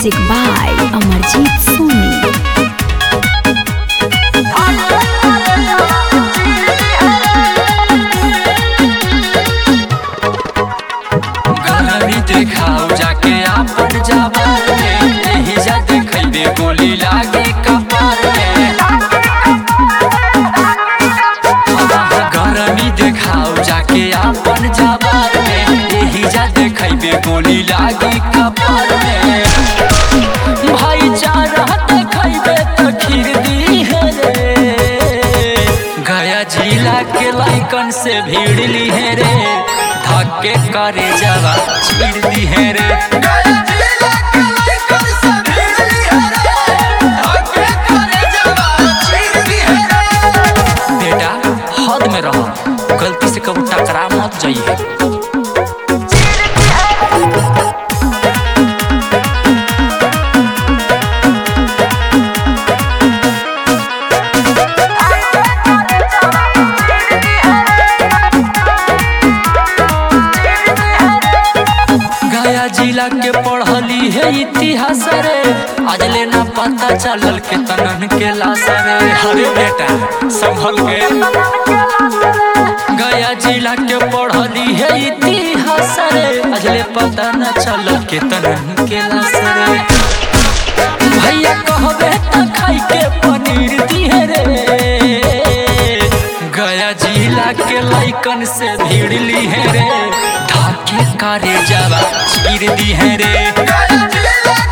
Music by Amarjit Soni. गलरी देखाओ जाके आपन जवान में यही जा देखैबे गोली लागे कपार में गरमी देखाओ जाके आपन जवान में यही जा देखैबे गोली लागे कपार में भाईचारा देखैबे त खीर दी है रे गया जिला के लाइकन से भीड़ ली है रे धक्के करे जवा छीड़ दी है रे बेटा हद में रहो गलती से कबू टकरा मत जाइए गया जिला के पढ़ली है इतिहास रे आज लेना पता चलल के तनन के लाश रे अरे बेटा संभल के गया जिला के पढ़ली है इतिहास रे आज ले पता न चलल के तनन के लाश रे भैया कहबे त खाई के पनीर दिहे रे गया जिला के लाइकन से भीड़ ली है रे धाके करे जावा चीर दी है रे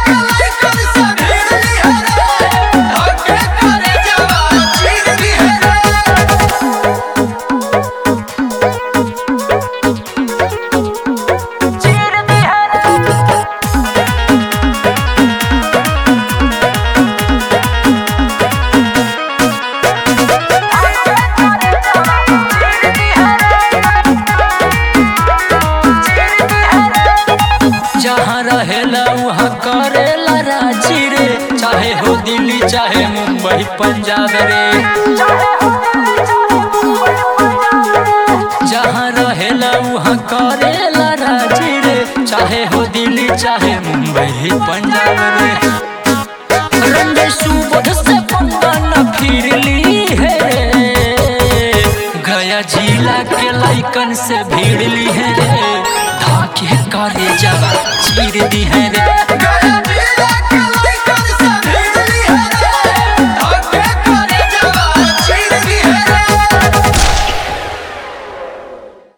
जहाँ रहेला वहाँ करेला रांची रे चाहे हो दिल्ली चाहे मुंबई पंजाब रे जहाँ रहेला वहाँ करेला रांची रे चाहे हो दिल्ली चाहे मुंबई पंजाब रे रंगे सुबोध से पंगा न फिर ली है रे गया जिला के लाइकन से भीड़ ली है रे धाके करे जवा चीर दी है रे